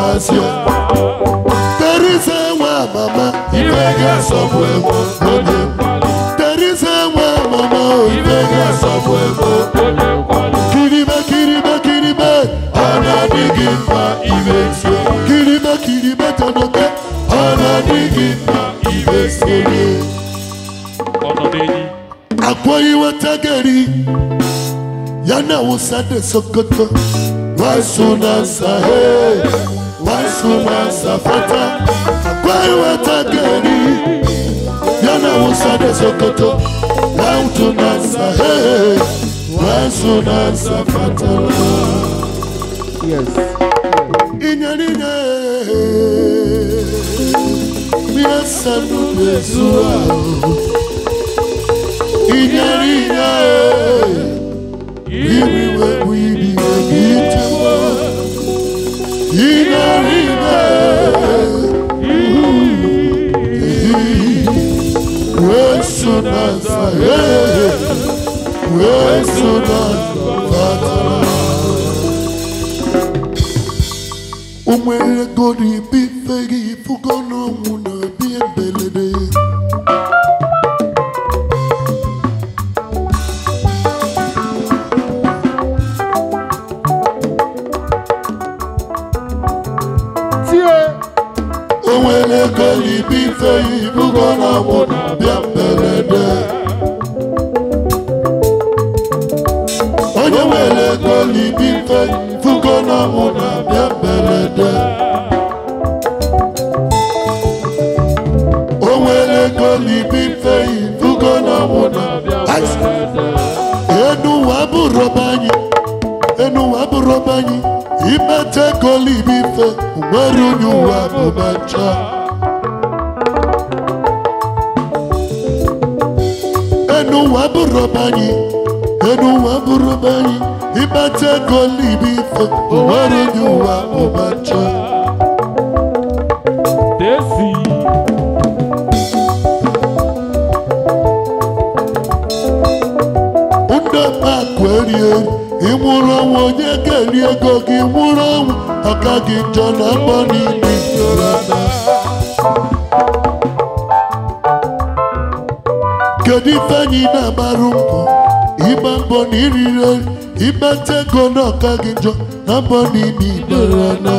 masị terize nwa mama ife ga-asọpụ ego onye terize nwa mama ife ga-asọpụ ego kiribe kiribe kiribe ọ na-adịghị mma ibe sie kiribe kiribe tonoke ọ na-adịghị mma ibe sie ọnọdụ enyi akwa iweta gari ya na wusa de sokoto wasu na sahe wasu na safata akwa iweta gari ya na wusa de sokoto wautu na sahe wasu na safata Yes. inyaninya miasanu bezua inyaninya iriwe wibiwe gitimo inyaninya wesunasa wesunasa umwele godi bifegi fugono muna biembelede Tie. onwere godi bifegi fugono muna biembelede onye nwere godi bifegi fugono muna biembelede onwere godi bifegi fugono muna biembelede enu wa bụrụ banyị enu wa bụrụ banyị imete golibife nwere onye ụwa bụ macha enu wa bụrụ banyị enu wa bụrụ banyị imete golibife nwere onye ụwa bụ macha desi ndị akụ eri eri ịnwụrụ ọnwụ onye ga-eri ego gị nwụrụ ọnwụ ọka gị njọ na mbọ niile kedu ife anyị na-agbarụ mbọ ịgba mbọ na iriri eri ịgbata ego na ọka gị njọ na mbọ niile ibere na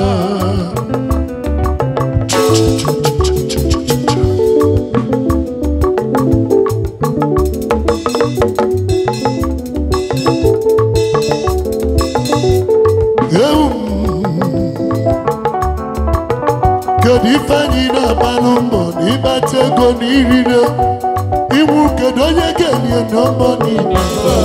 ewu kedu ife anyị na-agbalụ mbọ na ịgbata ego na irire iwu kedu onye ga-enye n'ọgbọ niile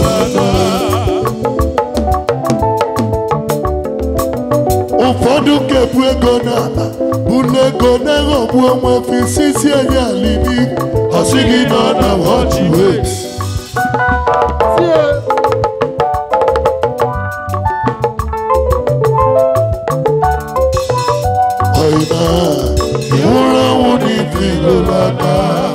ụfọdụ ga-ebu ego n'ala bụlụ ego na-eghọgbu onwe fisisi enye alibi ọsịghị nọ na wọchi wet Tie. ọyịna ịnwụrụ ọnwụ n'ife ilolada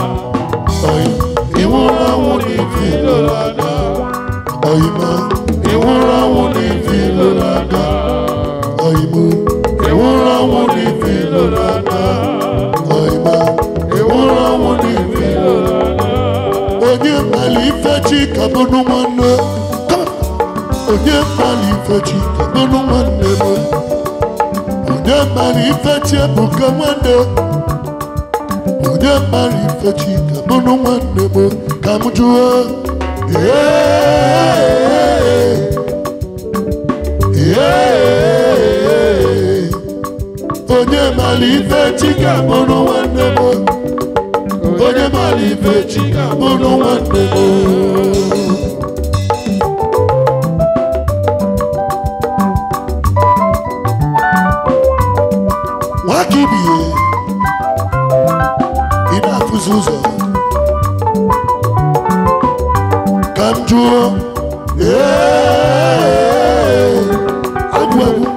ịnwụrụ ọnwụ n'ife ilolada ọyịma ịnwụrụ ọnwụ n'ife ilolada ọyịmụ ịnwụrụ ọnwụ n'ife ilolada ọyịma ịnwụrụ ọnwụ n'ife ilolada onye mmalị ife chi kabụnụ nwanne Come on. onye mmalị ife chi kabụnụ nwanne m onye mara ifechi ebuka nwanne onye mara ifechi ka bụrụ nwanne m ka m jụọ Ee, ee, onye mara ifechi ka bụrụ nwanne m onye mara ifechi ka bụrụ nwanne m nwaka ibie ị na-afụzi ụzọ ka m jụọ ee, agwụ agwụ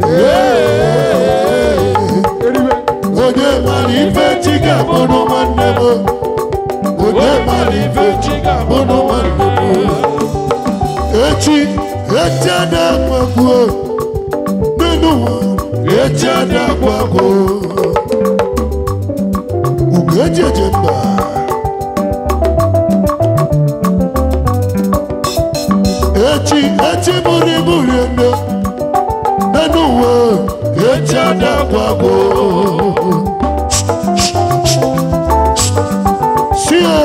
ee, Eribe. onye mara ife chi ga-abụrụ nwanne m onye mara ife chi ga-abụrụ nwanne m echi echi a na-amagbuo n'elu ụwa echi a ada agwagwo ugo eji eje mba echi echi bụrụ ibu rie nne n'enu uwe echi ada agwagwo sie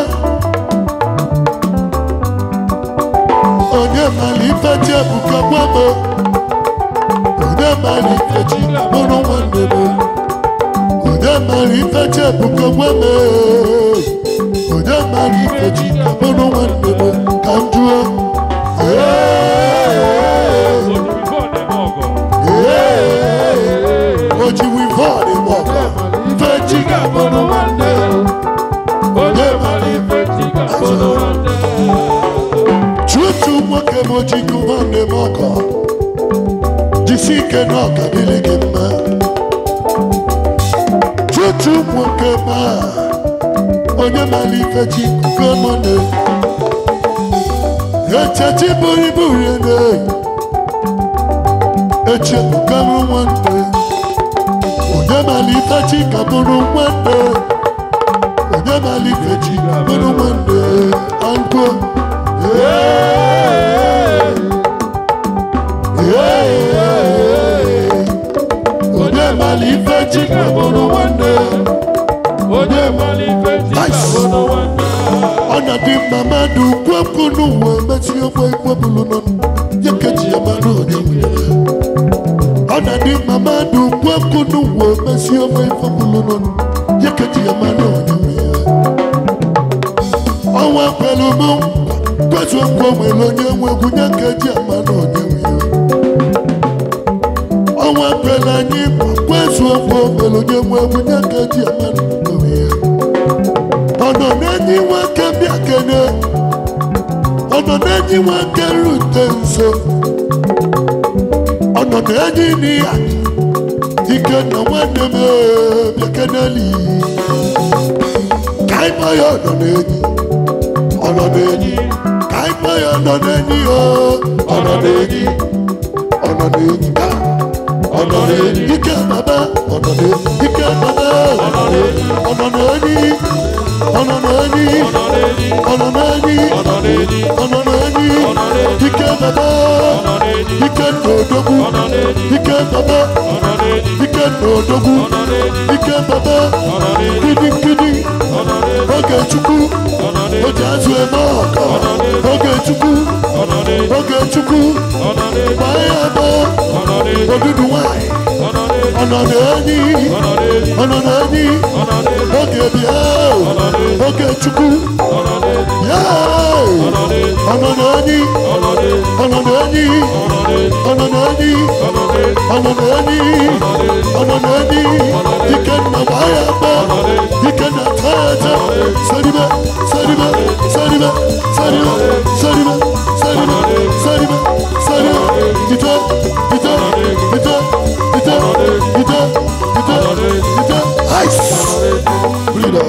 onye mara ife ji ebuka gwamo onye mara ife ji bụrụ nwanne m onye mara ife ji ebuka gwamo onye mara ife ji bụrụ nwanne m ka m jụọ Ee, ee, o ji wivon mọkọ ife ji ga-abụrụ nwanne tutu nwoke m ojigo nwanne m ọkọ jisi ike na ọka dịrị gị mma tutu nwoke ma onye mara ife ji kuko mọne echechi buru ibu riene echebukarụ nwanne onye mara ife ji ka bụrụ nwanne onye mara ife ji ka bụrụ nwanne angwo onye mara ife ji ka bụrụ nwanne ọnọdụ mma mmadụ kwepụ n'ụwa mesi ofe ikwebulu nọ ya keji ya mmadụ onye nwere ọnọdụ mma mmadụ kwepụ n'ụwa mesi ofe ikwebulu nọ ya keji ya mmadụ onye nwere ọnwa kwelu mụ kwetu nkwa nwere onye nwe egwu ya keji ya mmadụ onye nwere ọnwa kwelu anyị kwetu nkwa nwere onye nwe egwu ya keji ya mmadụ onye nwere ọnọ n'enyi nwoke bịa kene ọnọ n'enyi nwoke rute nso ọnọ n'enyi ni ya ike na nwanne m ee, bịa keneli ka anyị kpọọ ya ọnọ n'enyi ọnọ n'enyi ka anyị kpọọ ya ọnọ n'enyi o ọnọ n'enyi ọnọ n'enyi ka ọnọ n'enyi ike baba ọnọ n'enyi ike baba ọnọ n'enyi ọnọ n'enyi ọnọ n'enyi ọnọ n'enyi ọnọ n'enyi ike baba ike n'odogwu ike baba ike n'odogwu ike baba kidi kidi oge chukwu oge azụ eme ọkọ oge chukwu oge chukwu gbaa ya bụ odudu nwanyị ọnọ n'enyi ọnọ n'enyi oge bịa oge chukwu ya ọnọ n'enyi ọnọ n'enyi ọnọ n'enyi ọnọ n'enyi ọnọ n'enyi ike nna gbaa ya bụ ike na tata saribe saribe saribe saribe saribe saribe saribe saribe ite ite ite ite ite ite ite ice breeder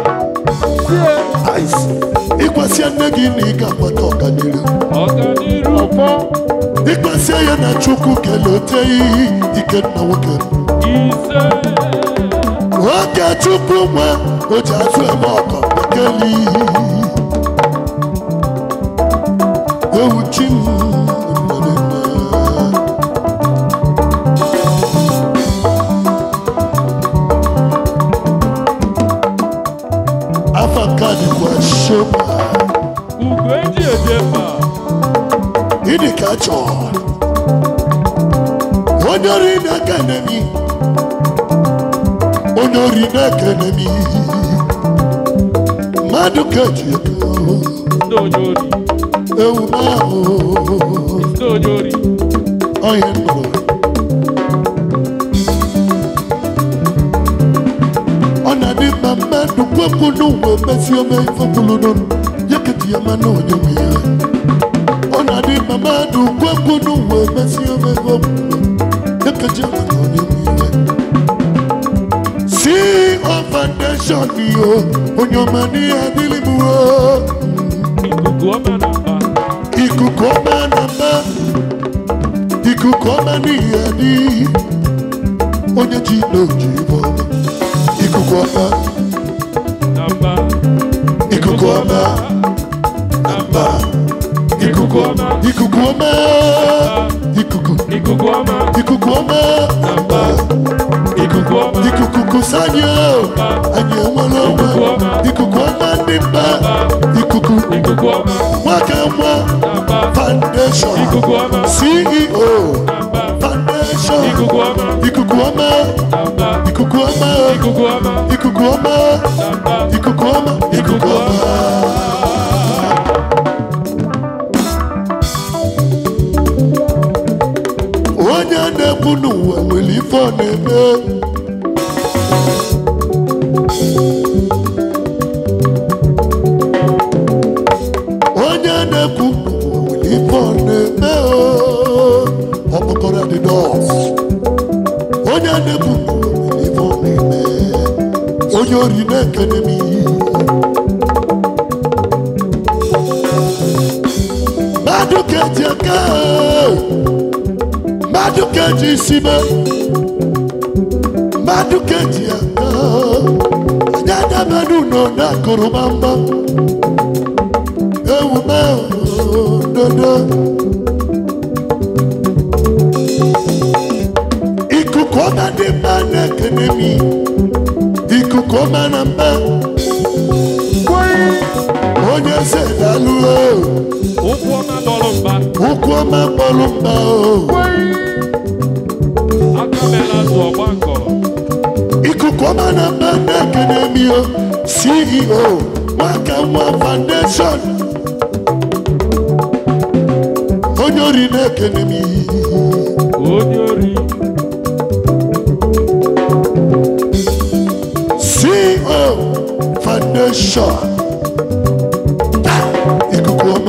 ice ịkwasị nne gị na ị ga-agbata ọganiru ọfọ ịkpasịa ya na chukwu kelote iyi ike nna nwoke oge chukwu nwa o ji azụ eme ọkọ bekeli ewu chi m mmereme. afa nke a dịkwa shoma ịdị ka chọọ onye ori na-ekene mi onye ori na-ekene mi mmadụ ka eji ego ewu n'ahụ ọhịa nnụrụ ọ na-adị mma mmadụ kwepụ n'ụwa emesi ome ifekwulu n'ọnụ ya keti ya mana onye nwe ya ọ na-adị mma mmadụ kwepụ n'ụwa emesi ome ifekwulu ya keti ya mana onye nwe ya si ọ foundation yo onye ọma n'ihe adịrị m o ikuku ọma na mma ikuku ọma n'ihe adị onye ji n'oji ibe ọma ikuku ọma Namba. ikuku ọma Namba. ikuku ọma ikuku ọma ikuku Ikuku ọma. ikuku ọma Namba. Ikuku ọma. ikuku kusanyo anyị enwere onwe ikuku ọma ndị mba ikuku Ikuku ọma. nwaka nwa Namba. foundation Ikuku ọma. ceo Namba. foundation Ikuku ọma. ikuku ọma Namba. ikuku ọma Ikuku ọma. ikuku ọma Namba. ikuku ọma ikuku ọma onye na-ekwu n'ụwa nwere ife ọ na-eme onye na-ekwu n'ụwa nwere ife ọ na-eme oo. ọkpọkọrọ dị nọọs onye na-ekwu n'ụwa nwere ife ọ na-eme onye ori na-ekene m ihe mmadụ ka-eji aka mmadụ ka-eji isi me mmadụ ka-eji aka anyị adabere ụlọ na-akụrụ gbamgbam ewume dodo ikuku ọma dị mma na-ekene m ikuku ọma na mma onye eze dalụ Ụkwụ ọma dọrọ mba. ụkwụ ọma kpọrọ mba o Aka mela azụ ọgba nkọrọ. ikuku ọma na mba na-ekene m o ceo nwaka nwa foundation onye ori na-ekene m Onye ori. ceo foundation Ah, ikuku ọma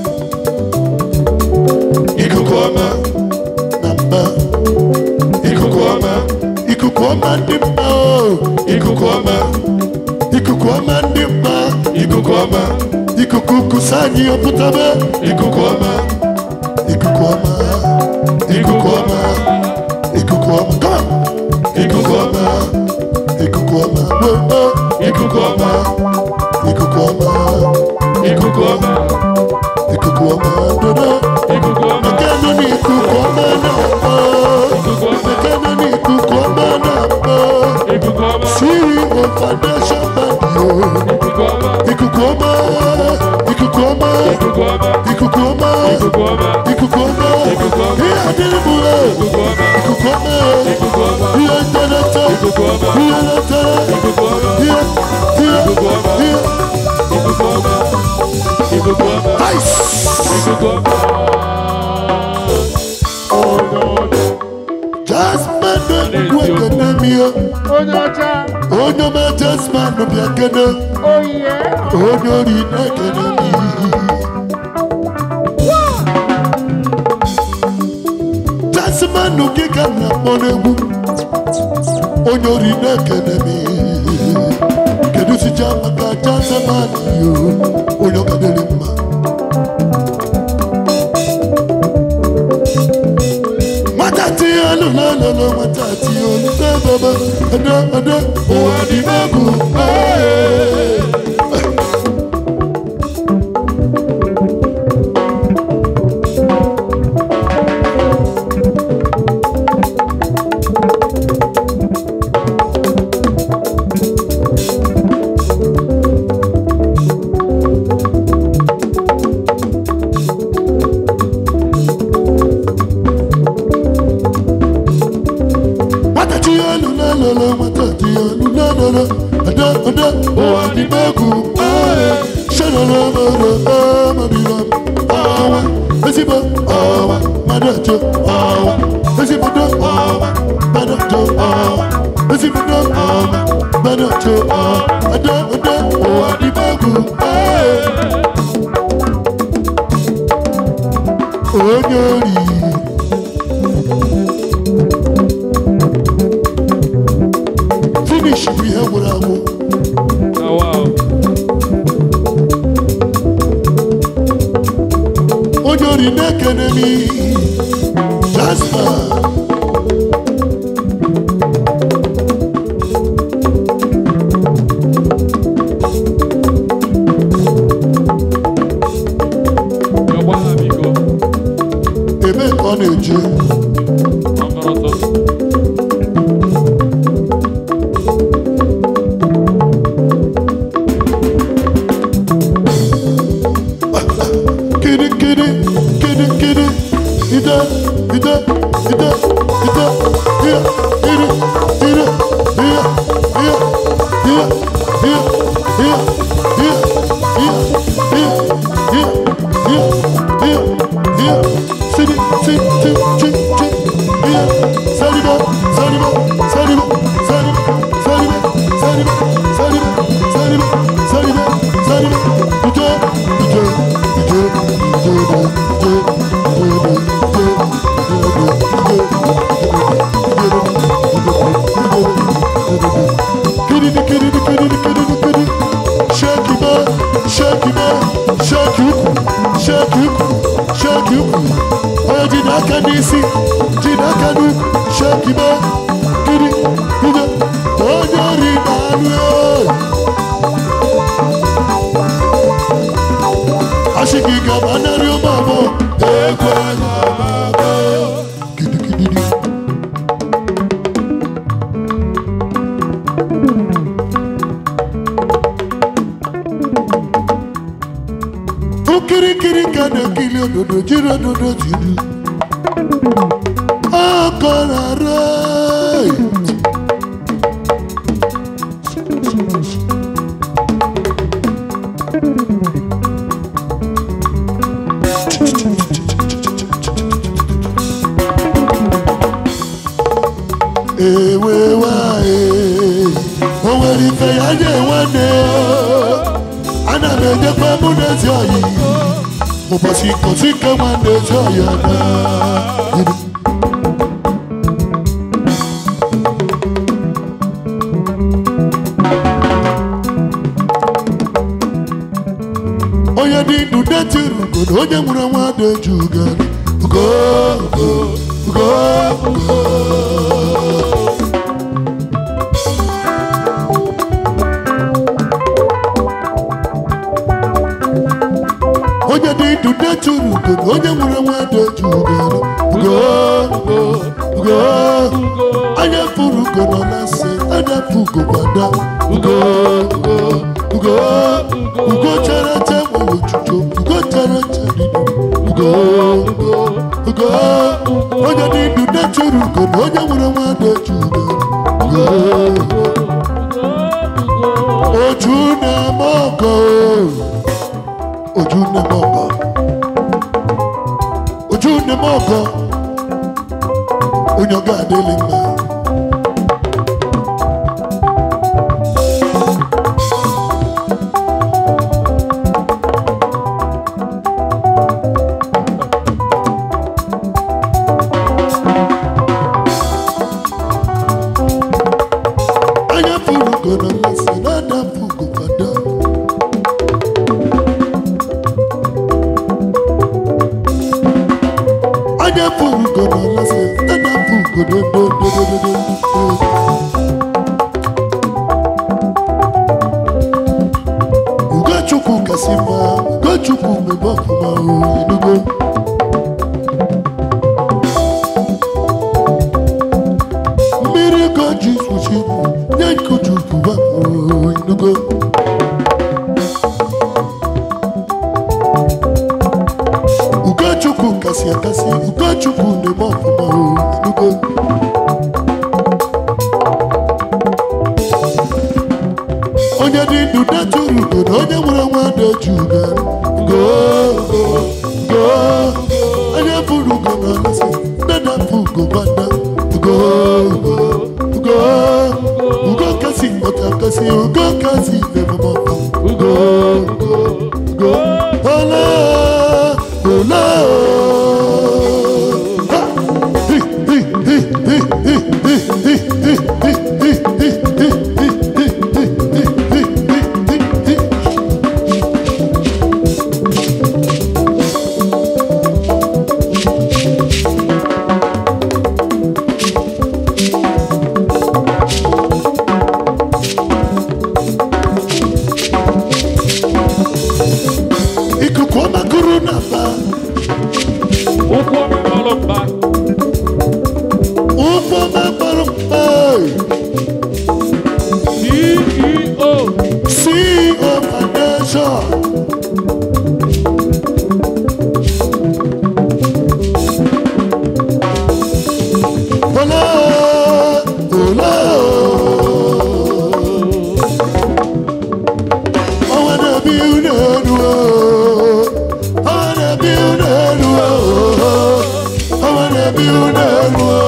ikuku ọma na mba ikuku ọma ikuku ọma ndị mba o ikuku ọma ikuku ọma ndị mba ikuku ọma ikuku kusa anyị ọpụtaba ikuku ọma ikuku ọma ikuku ọma ikuku ọma come on. ikuku ọma ikuku ọma gbogbo ikuku ọma ikuku ọma ikuku ọma ikuku ọma dodo Ikuku ọma. mekano ni ikuku ọma na-akpọ Ikuku ọma. mekano ni ikuku ọma na-akpọ Ikuku ọma. CEO foundation bandi o Ikuku ọma. ikuku ọma ikuku ọma Ikuku ọma. ikuku ọma Ikuku ọma. ikuku ọma Ikuku ọma. ihe adịrị m o Ikuku ọma. ikuku ọma Ikuku ọma. ihe nterete Ikuku ọma. ihe netere Ikuku ọma. ihe ihe Ikuku ọma. ihe Ikuku ọma. Ikuku ọma. ice. Ikuku ọma. Jasmine na-ekwu ekene m ihe onye ọcha onye ọma Jasmine bịa kene oyiye onye ori na-ekene m ihe Jasmine gị ka m na-akpọ n'egwu onye ori na-ekene m ihe kedu sija maka Jasmine yo onye ọgadịrị mma nwata tinye ọnụ n'ọnụnụ nwata tinye ọnụ n'ebebe ede ede ụwa dị n'egwu ee. nwata tinye ọnụ n'ọnụnụ nwata tinye ọnụ n'ọnụnụ ede ede ụwa dị n'egwu ee. Shalala mara amarịla m ọwa ezigbo ọwa mmadụ ọwa ezigbo ọwa mmadụ ọwa ezigbo ọwa mmadụ ọwa ede ede ụwa dị n'egwu ee. onye ori finish bụ ihe gwụrụ agwụ Ah, wow. onye ori na-ekene m jaspa na-ekili ododo jiri ododo jiri ọkọrọrọ ewe wae o nwere ife ya nye nwanne o ana m ejekwa mụ na ezi oyi ụbọchị nkọsi nke nwanne ezi oyi na onye dị ndụ detiri ugo na onye nwere nwa dị eju ugo ugo ugo ugo ugo onye dị ndụ detiri ugo na onye nwere nwa dị eju ugo ugo ugo ugo anya furu ugo nọ na nsị anya fụ ugo gbada ugo ugo ugo ugo chere che nwere ojuju ugo chere che dịdị ugo ugo ugo onye dị ndụ detiri ugo na onye nwere nwa dị eju ugo ugo oju na-eme ọgọ ojú ní mọ̀gọ́ ojú ní mọ̀gọ́ onyoga adịlị mma anya furu ugo na mmasị na-adapụ ugo kwado anya furu ugo na mmasị na-adapụ ugo dododododododo ugochukwu kasị mma ugochukwu mebe ọfụma o enugo mmiri goji suchi nye nkuchukwu bapụ enugo ugochukwu kasị akasị ugochukwu na-eme ọfụma o enugo onye dị ndụ detụrụ ugo na onye nwere nwa na-eji ugo ugo ugo ugo onye furu ugo na alasị na-adapụ ugo gbada ugo ugo ugo ugo kasị mkpọta kasị ugo kasị na-ememe ọfụ ugo ugo ugo ole ole ha! Hi, hi, hi, hi, hi, hi, hi, hi, hi, hi, hi, hi, hi, hi, hi. ikuku ọma kụrụ na mba ụkwụ ọmịmalụ mba ụgbọ ọma kpọrọ mkpa ceo CEO Foundation Ola, ola, ọwọ́ na-ebi unu elu o. ọwọ́ na-ebi unu elu o. ọwọ́ na-ebi unu elu o.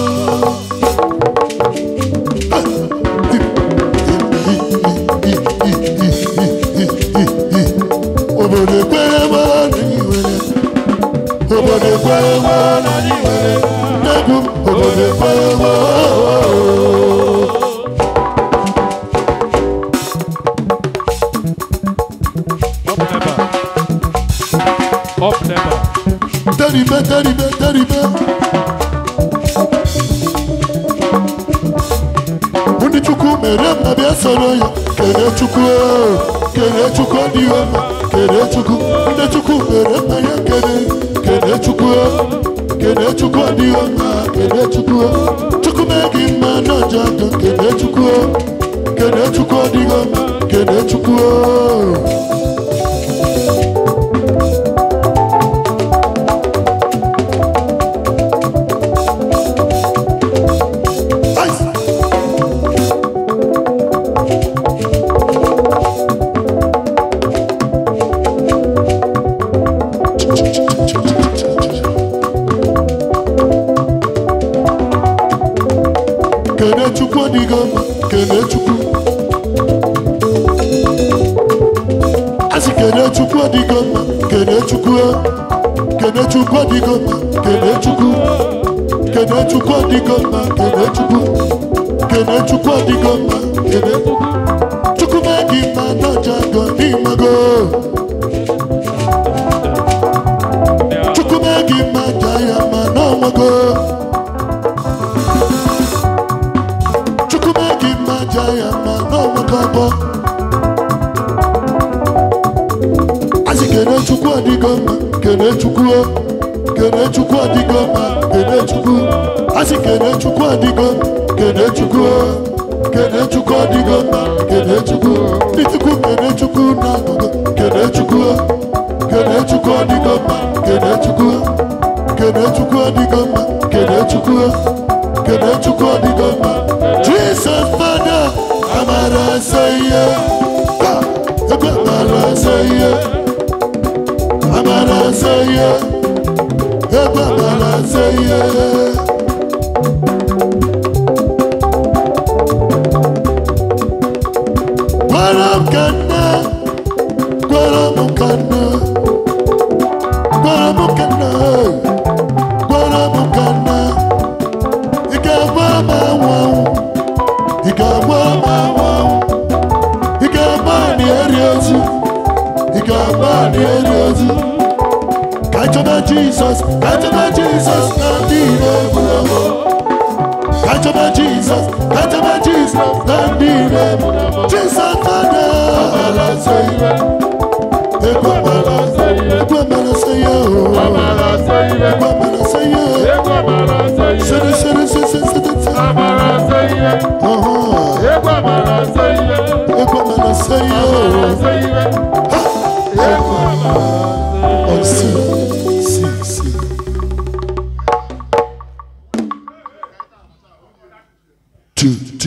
obodo ekwere nwa anyị nwere obodo ekwere nwa anyị nwere n'egwu obodo ekwere nwa up never up never teribe teribe teribe ndị chukwu mere mma bịa soro ya kere chukwu o, kere chukwu adịghị ọma kere chukwu ndị chukwu mere mma ya kere kere chukwu o, kere chukwu adịghị ọma kere chukwu o. chukwu mee gị mma n'ọjọ aka kere chukwu o, kere chukwu adịghị ọma kere chukwu o. mma kene chukwu asị kene chukwu adịgo mma kene chukwu kene chukwu adịgo mma kene chukwu kene chukwu adịgo mma kene chukwu kene chukwu adịgo mma kene chukwu mee gị mma n'ọja gọ n'ịmago chukwu mee gị mma ja ya mma n'ọnwago chukwu mee gị mma ja ya mma n'ọnwago abụọ asị kene chukwu adịgo mma kene chukwu kene chukwu adịgo mma kene chukwu asị kene chukwu adịgo kene chukwu kene chukwu adịgo mma kene chukwu ndị chukwu kene chukwu na kene chukwu kene chukwu adịgo mma kene chukwu kene chukwu adịgo mma kene chukwu kene chukwu adịgo mma jesus fada amara asa ihe ebe amara asa ihe amara asa ihe ebe amara asa ihe gwara m ka nne gwara m ka nne gwara m ka nne gwara m ka nne ị ga-agba m anwụ anwụ ị ga-agba m anwụ anwụ ị ga-agba anyị eri ozu ị ga-agba anyị eri ozu ka chọba jizọs ka chọba jizọs na ndị ire egburu egbu ka chọba jizọs ka chọba jizọs na ndị ire egburu egbu jizọs fada amara nsọ ire ekwe amara ekwe amara nsọ ya o ekwe amara nsọ ya sere sere sere sere sere sere ọhụ ekwe amara nsọ ya o ọsị si si two two